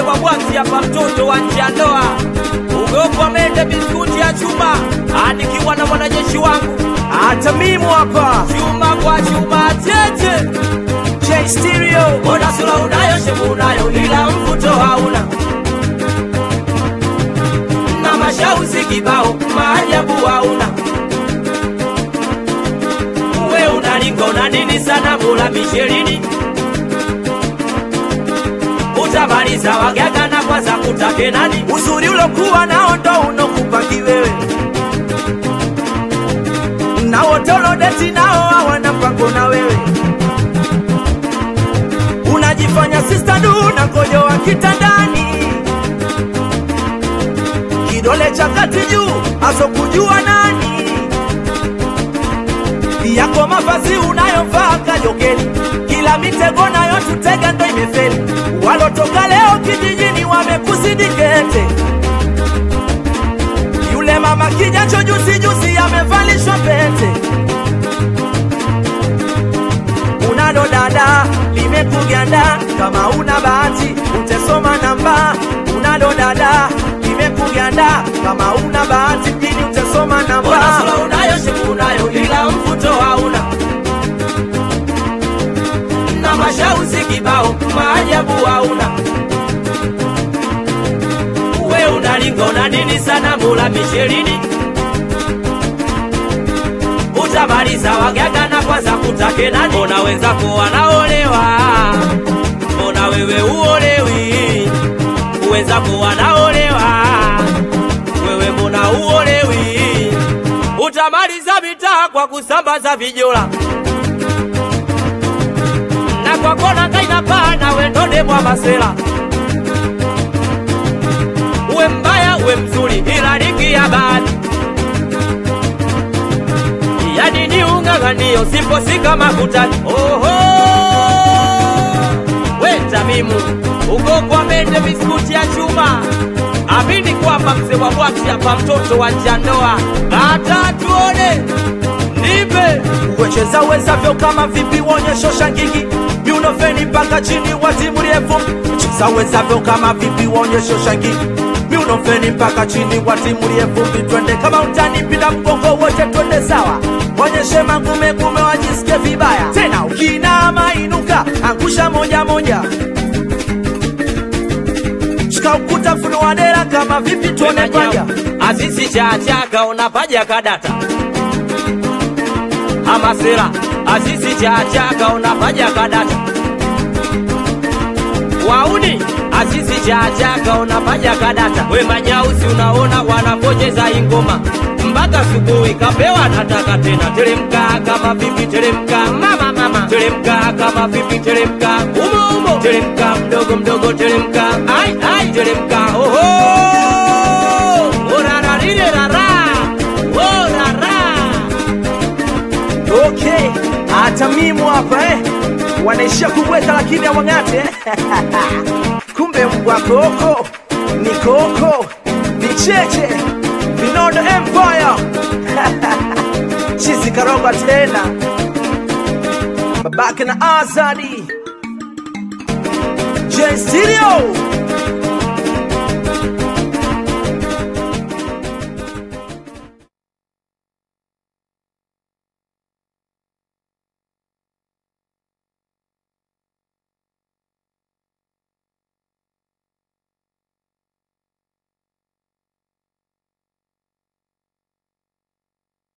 wa bwati hapa, mtoto wa nje ya ndoa, ugopa mende biskuti ya chuma, anikiwa na mwanajeshi wangu hata mimi hapa chuma kwa chuma tete. J Stereo Mbona sura unayo, shepu unayo, ila mvuto hauna, na mashauzi kibao, maajabu hauna. We unalinga una nini sana, mula mishelini utamaliza wagaga na kwanza kutake nani? uzuri ulokuwa nao ndo unokupaki wewe na wote ulodeti nao hawana mpango na wewe unajifanya sista du na kojo wa kitandani kidole cha kati juu asokujua nani yako mavazi unayovaa kajokeni kila mitego nayo tutega ndo imefeli walotoka leo kijijini wamekusidikete yule mama kijacho juzi juzi amevalishwa pete unalo dada limekuganda kama una bahati utesoma namba unalo dada limekuganda kama una bahati mjini utesoma Mbona namba sura unayo, shepu unayo, ila mvuto hauna, na mashauzi kibao, maajabu hauna. We unalinga una nini sana, mula mishelini utamaliza wagaga na kwanza kutake nani? Mbona wenzako wanaolewa, mbona wewe uolewi? Wenzako wanaolewa, wewe mbona uolewi? Utamaliza mitaa kwa kusambaza vijola na kwa kona kaina pana wendode mwa masela. Uwe mbaya uwe mzuri, ila ligi ya bahati yani ni ung'ang'anio, siposi kama kutani. Oho, we Tamimu uko kwa mende biskuti ya chuma, amini kwamba mzee wa bwaki hapa, mtoto wa njandoa, hata tuone nipe wecheza wezavyo kama vipi wonyesho shangigi miunofeni mpaka chini watimulie vumbi cheza wezavyo kama vipi wonyesho shangigi miunofeni mpaka chini watimulie vumbi twende kama utani bila mgongo wote twende sawa wonyeshe magume gume wajisikie vibaya tena ukinama inuka angusha moja moja shika ukuta funua dera kama vipi tuone kwaja Azizi chachaga unapaja kadata Amasera Azizi chachaga unapaja kadata Wauni Azizi chachaga unapaja kadata We manyausi unaona wanapojeza ingoma mpaka subuhi kapewa nataka tena teremka kama vipi teremka mama mama teremka kama vipi teremka umo umo teremka mdogo mdogo teremka ai ai teremka oho orararirerara orara okay hata mimu hapa eh. wanaishia kubweka lakini hawang'ate eh. kumbe mbwa koko ni koko ni cheche vinodo empire chizi karoga tena babake na azadi J Stereo